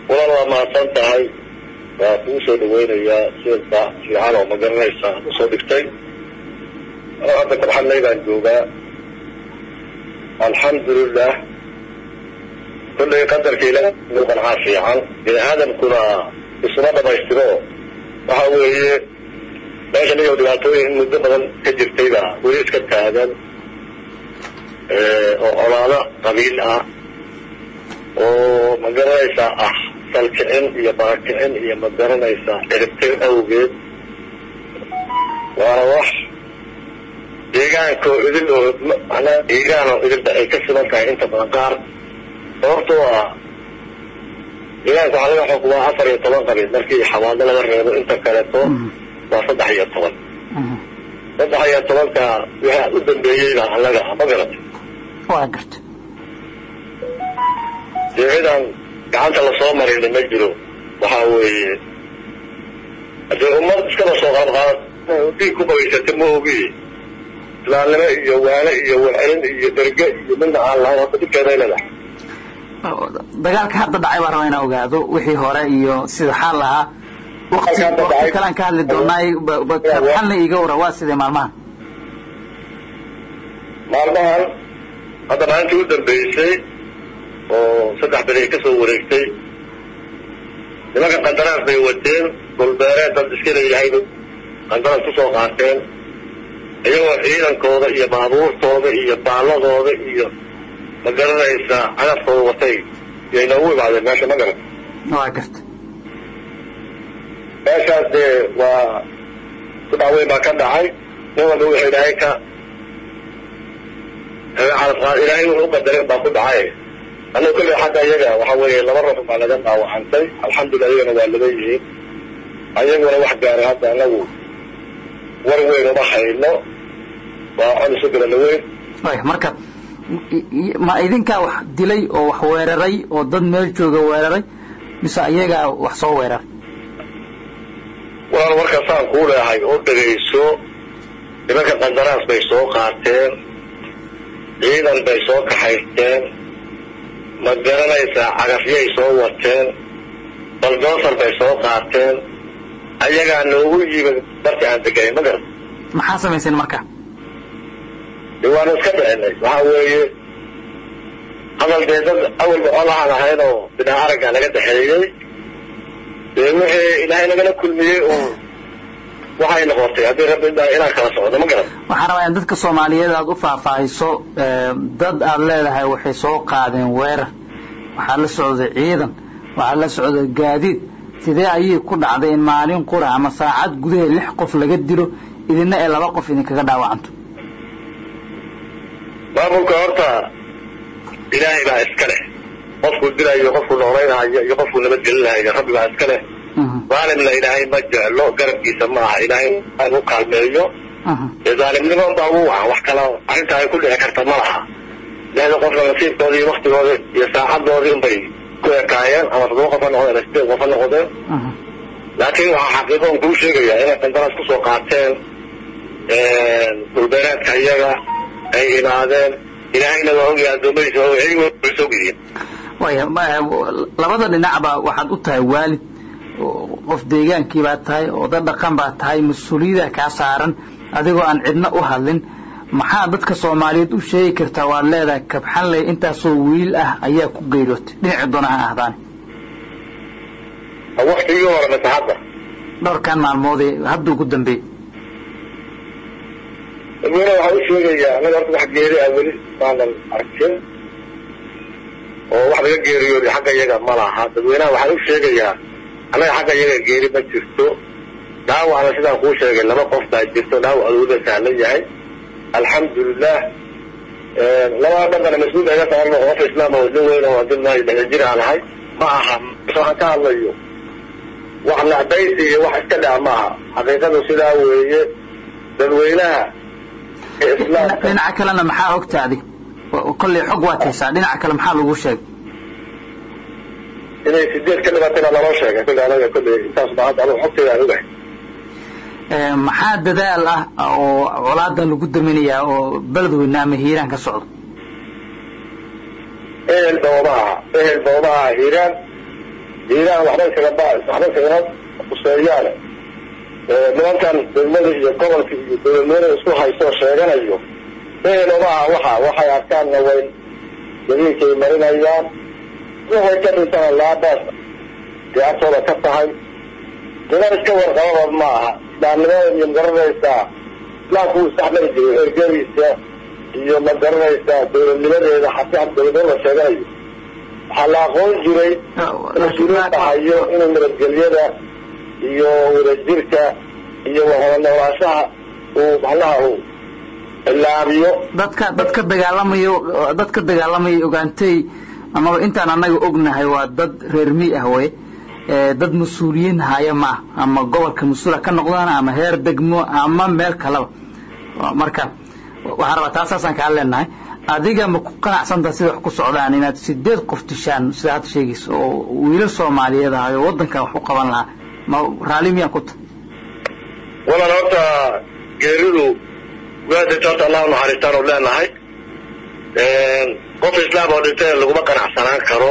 walaal waa mahadsan tahay waa kuu soo dhaweynayaa sida fiican oo ma garanaysa ad usoo dhigtay hadda kabxadlay baan joogaa alxamdulilah kullay qadarka ilaah inuu qancaa fiican bini aadamkuna isuma dhamaystiro waxa weeye meeshan iyo dhibaatooyin in muddo badan ka jirtayba weli iska taagan oo colaado qabiil ah oo ma garanaysaa ah salkicin iyo barakicin iyo ma garanaysaa ciribtir awgeed waana wax deegaanko idil oo manaa deegaan oo idilba ay ka siman tahay inta badan qaar sababtoo ah deegaanka waxaa laga xukumaa afar iyo toban qabiil markii xawaado laga reebo inta kaleeto waa saddex iyo toban saddex iyo tobanka waxa u dambeeyeyba annaga ma garatay waa garta dee cidan gacanta lasoo marina ma jiro waxa weeye hadee ummad iskaba soo qaadqaad dhiig ku qabaysata ma ogi islaamnimo iyo waane iyo warcelin iyo derge iyo midna aan lahayn hadda dhibkeeda ay leedahay dagaalka hadda dhacay baan rabaa inaan ogaado wixii hore iyo sida xaal ahaa wakti wakti kalean ka hadli doonaay xalna iiga wara waa sidee maalmahan maalmahan hadda maalintii u dambeysay oo saddex beri ay ka soo wareegtay nimanka qandaraas bay wateen dhulbeereed dad iska leeyahay qandaraas kusoo qaateen iyagoo ciidankooda iyo baabuurtooda iyo baalladooda iyo ma garanaysaa cadafkooda watay yay noogu imaadeen meesha ma garan waa garta meeshaas dee waa kudhac weyn baa ka dhacay nin walba wuxuu ilaahay ka calafqaad ilaahay wuxuu u qadaray baa ku dhacay annaga kolley xagga iyaga waxa weeye laba ruux baa laga dhaawacantay alxamdulillah iyagana waa laba yihiin ayaguna wax gaaray hadda anagu war weyn uma hayno waa cod isu galala weyn way marka ma idinkaa wax dilay oo wax weeraray oo dad meel jooga weeraray mise ayagaa wax soo weeraray walaal warkaasaan kuu leehay oo dhegayso nimanka qandaraas bay soo qaateen ciidan bay soo kaxaysteen ma garanaysaa cagafyay soo wateen baldoosar bay soo qaateen ayagaa noogu yimid markii aan degayn ma garan maxaa samayseen marka de waanu iska dhicinay waxa weeye hadal dee dad awalba colahaan ahayn oo binaa aragga naga dhexeeyey dee wixii ilaahay nagala kulmiyey oo waxay noqotay haddii rabbi daa inaan kala socdo ma garan waxaan rabaa in dadka soomaaliyeed aad u faahfaahiso dad aad leedahay waxay soo qaadeen weerar waxaa la socday ciidan waxaa la socday gaadiid sidee ayay ku dhacday in maalin qura ama saacad gudaheed lix qof laga dilo idina ee laba qof idinkaga dhaawacanto maamulka horta ilaahay baa iska leh qofkuu dilayo qofkuu noolaynaayo iyo qofkuu nabadgelinayo rabbi baa iska leh zaalimna ilaahay ma jeclo garabkiisa ma aha ilaahay u kaalmeeyo dee zaalimnimo baa ugu wacan wax kala arrintaa ay ku dhici karta ma laha lixda qofna nasiibkoodii iyo waktigooda iyo saacadoodii unbay ku ekaayeen ama toddoba qof ha noqdeen sideed qof ha noqdeen laakiin waxaa xaqiiqo on kuu sheegayaa inay qandaraas kusoo qaateen dhulbeereedka iyaga ay imaadeen ilaahayna waa ogyahay addoommadiisa waa iyagu way soo gediyen waya labada dhinacba waxaad u tahay waalid qof deegaankii baad tahay oda dhaqan baad tahay mas-uuliyada kaa saaran adigoo aan cidna u hadlin maxaa dadka soomaaliyeed u sheegi kartaa waad leedahay kabxanley intaasoo wiil ah ayaa ku geeriyootay dhinaci doona ha ahdaane waktigii hore mase hadda dhowrkan maalmoodee hadda ugu dambeey dadweyne waxaa u sheegayaa anaga horta wax geeri ah weli maanan arkin oo wax laga geeriyooday xagga iyaga ma laha dadweynaha waxaa u sheegayaa annaga xagga iyaga geeri ma jirto dhaawacna sidaan kuu sheegay laba qof baa jirto dhaawac aduuda sahlan yahay alxamdulilah labada dhaqana mas-uul iga saaran qof islaam oo nin weyn oo dilnahay dhexda jir aan ahay ma aha waxaan ka hadlayo wax nacbaysi iyo wax iska dhaca ma aha xaqiiqadu sidaa weeye dadweynaha dhinaca kalena maxaa ogtaadi kolley xog waad haysaa dhinaca kale maxaa lagu sheegay inay sideed ka dhibatayna naloo sheegay kolley anaga kolley intaas baa hadda anugu xogteeda aan ogahay maxaa dadaal ah oo colaada lagu daminayaa oo beledweyne ama hiiraan ka socdo ehel ba uma aha ehel ba uma aha hiiraan hiiraan waxba iskagaba waxba iskagama kuseeyaane nimankan degmada iyo gobolka iyo dowladnimada isku haystoo sheeganayo eheloma aha waxa waxay arkaanna way jamiilkay marinayaan waxay ka dhintana laabaas diyaartooda ka tahay niman iska warqababa ma aha islaamnimada iyo magaranaysaa islaamku wuu isdhexmari jiray ergadiisa iyo ma garanaysaa dowladnimadeeda xataa dowladnimada la sheeganayo waxaa la aqoon jiray mas-uuliin dhahayo inuu nabadgelyada iyo wadajirka iyo wahada noolaashaha uu macnaha uu ilaabiyo dadka dadka dagaalamayo dadka dagaalamaya ogaantay amaba intaan annaga ognahay waa dad reer mi ah wey dad mas-uuliyiin haya ma ah ama gobolka mas-uula ka noqdaan ama heer degmo ama meel kaleba marka waxaan rabaa taasaasaan kaa leenahay adiga ma ku qanacsantaha sida wax ku socdaan inaad sideed qof dishaan sida hadda sheegaysa oo wiilal soomaaliyeed ahay oo waddankan wax u qaban lahaa ma raalli miyaan ku tahay walan horta geeridu waadinta horta allah unaxariistaan u leenahay qof islaam oo dhintay laguma qanacsanaan karo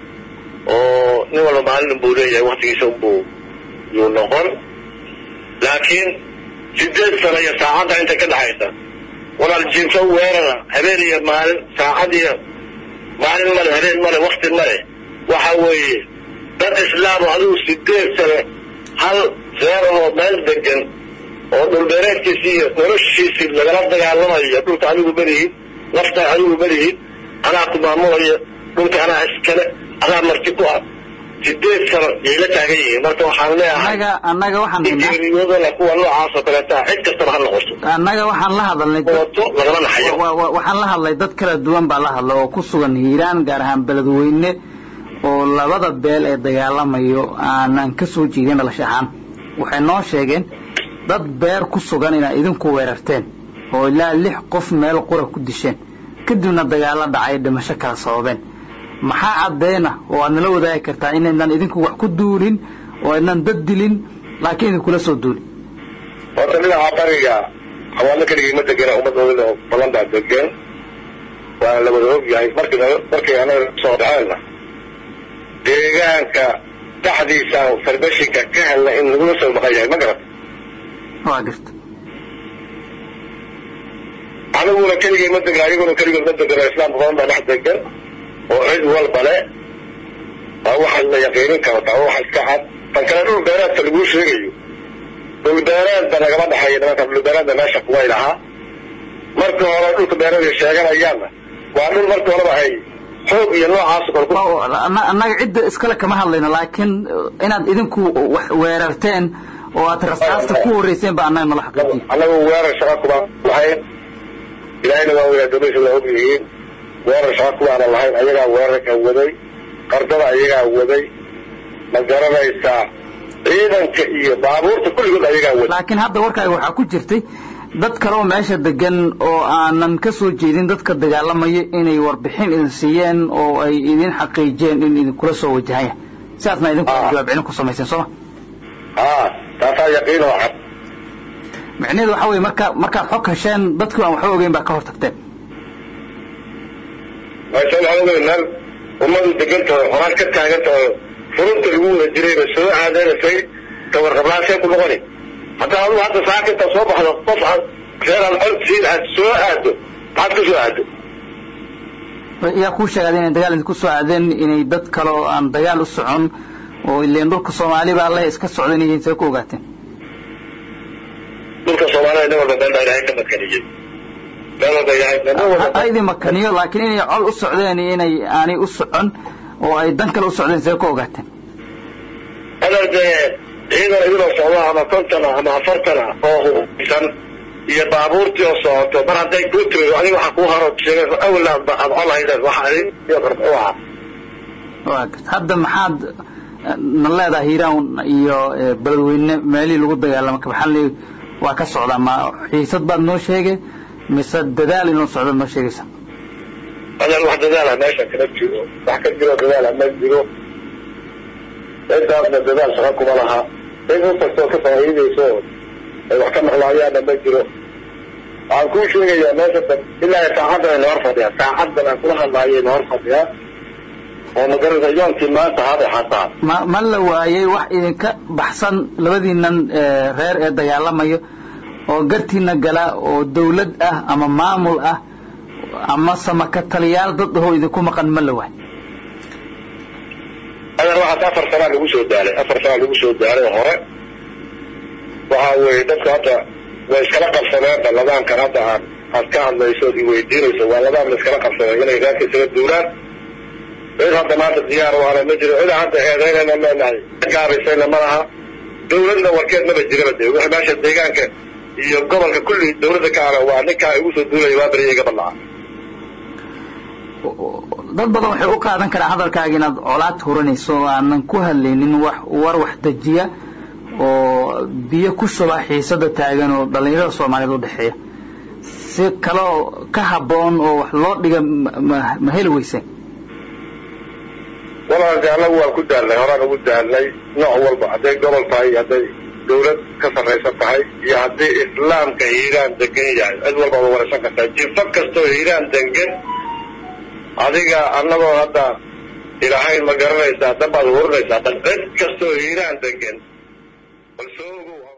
oo nin walba maalin unbuu leeyahay waktigiisa unbuu yuu noqon laakiin sideed sano iyo saacadda inta ka dhexaysa walaal jiimso weerara habeen iyo maalin saacad iyo maalin male habeen male wakti male waxa weeye dad islaam oo adigu sideed sano hal reer oo meel degan oo dhulbeereedkiisii iyo noloshiisii lagala dagaalamayo dhulka adigu malihin nafta adigu malihin anaa ku maamulayo dhulka anaa iskale anaa marti ku ah sideed sano yay la taagan yihiin marka waxaan leeyahay annaga annaga waxaan haynaa geeriyooda kuwa noocaas oo kaleeta cid kastaba ha noqoto annaga waxaan la hadalnay dad- wato lagama naxayo wa- wa- waxaan la hadlay dad kala duwan baa la hadla oo ku sugan hiiraan gaar ahaan beledweyne oo labada beel ee dagaalamayo aanan ka soo jeedin dhalasho ahaan waxay noo sheegeen dad beer ku sugan inaad idinku weerarteen oo ilaa lix qof meel qura ku disheen kadibna dagaalo dhacay dhimasho kala sababeen maxaa caddeena oo aad nala wadaagi kartaa inaydnan idinku wax ku duulin oo aydnan dad dilin laakiin idinkula soo duulin horta dhinaca bariga xawaalo keligii ma degena ummadooda oo badan baa degan waana la wada og yahay markii markii anaga soo dhaceenna deegaanka dhexdiisa farbashinka ka helna in lagula soo maqan yahay ma garat waa garta aniguna keligay ma degna ayaguna keligood ma degano islaamka badan baa dhex degan oo cid walba le waa waxa la yaqiinin karo taa waxa iska cad tan kale dhul beereedka laguu sheegayo dhul beereedba nagama dhexeeyo nimanka dhul beereedna meesha kuway lahaa marka hore dhulka beereedka sheeganayaanna waa dhul marka horeba ay xoog iyo noocaas kor ku oo anna- annaga cidda iskale kama hadlayno laakiin eh, inaad idinku wax weerarteen oo aad rasaasta ku horeyseen baa annaga nala xaqiijiye annagu weerar shaqa kuma lahayn ilaahayna waa weyna dowladiisa waa og yihiin weerar shaqa kumaana lahayn ayagaa weerarka waday qardada ayagaa waday ma garanaysaa ciidanka iyo baabuurta kulligood ayagaa waday laakiin hadda warkaaga waxaa ku jirtay dad kale oo meesha degan oo aanan ka soo jeedin dadka dagaalamaya inay warbixin idin siiyeen oo ay idin xaqiijiyeen in idinkula soo wajahaya sidaasna idinku Ah. jawaab celin ku samayseen sooma haa taasaa yaqiin oo cad micnaheedu waxa weeye marka markaad xog hesheen dadkii aan waxba ogeyn baa ka hor tagteen meesha waxaa ogeyn meel ummadu degantaho horaan ka taagantaho furunta lagu wada jirayba soo aadanaysay tawarqablaasee ku noqoni haddaa adigu hadda saaka intaad soo baxdo qof aad reer aan cod siin aad soo aado maxaad ka soo aado yaa kuu sheegay inay dagaal idinku soo aadeen inay dad kale oo aan dagaal u socon oo ileen dhulka soomaali baa leh iska socdan yihiin see ku ogaateen dhulka soomaalida nin walba meel baa ilaahay ka makaniyey meel walba ilaahay nin walba ha idin makaniyo laakiin inay col u socdeen iyo inay aanay u socon oo ay dan kale u socdeen see ku ogaateen hadal dee ciidan idinoo socdo ama kontana ama afartana oo hubsan iyo baabuurtii oo socoto mar hadday kuu timido adiga waxaa kuu haro sheegay awalna aad col haydeen waxa adin iyo qarb u ahaa waa garta hadda maxaad eh, na leedahay hiiraan iyo eh, beledweyne meelihii lagu dagaalamo kabaxanli waa ka socdaa ma xiisad baad noo sheegay mise dadaal inuu socdo noo sheegaysa hadal wax dadaala meesha kama jiro wax ka jiro dadaala ma jiro cidaasna dadaal shaqa kuma laha cid u kastoo ka faa'iidayso oo ay wax ka maqlaayaanna ma jiro waxaan kuu sheegayaa meesha dab ilaa saacaddan ay nahor fadhiyaa saacaddan aan kula hadlaayo nahor fadhiyaa oo magaranaysa yoonkii maanta haday xataa ma ma la waayey wax idinka baxsan labadiinan reer ee dagaalamayo oo gartiina gala oo dawlad ah ama maamul ah ama samaka taliyaal dad ahoo idinku maqan ma la waay adan waxaas afar sanaa lagu soo daalay afar sanaa lagu soo daalay hore waxa weeye dadka hadda way iskala qabsadeen baladaankan hadda aad aad ka hadlayso od iweydiinayso waa ladaan la iskala qabsadeen inay reerka isaga duulaan cid hadda maanta diyaar u hana ma jiro cida hadda eedaynayna leenahay gaabaysayna ma laha dawladna warkeed maba jiraba de wixii meesha deegaanka iyo gobolka kulli dawladda ka ana waa ninkaa igu soo duulaya waa beriya iga badlaca dad badan waxay u qaadan karaan hadalkaaga inaad colaad huranayso oo aanan ku hadlaynin wax war wax dejiya oo biyo ku shuba xiisada taagan oo dhallinyarada soomaaliyeed u dhexeeya si kaleo ka habboon oo wax loo dhiga ma heli weyseen walaalka annagu waan ku daalnay horaan ugu daalnay nooc walba hadday gobol tahay hadday dawlad ka sarraysan tahay iyo haddii islaamka hiiraan degan yahay cid walba waa waraysan kartaa jinfo kastoo hiiraan degan adiga annagoo hadda ilahayn ma garanaysaa dabaad hurinaysaa dan cid kastoo hiiraan degan bal soo ogow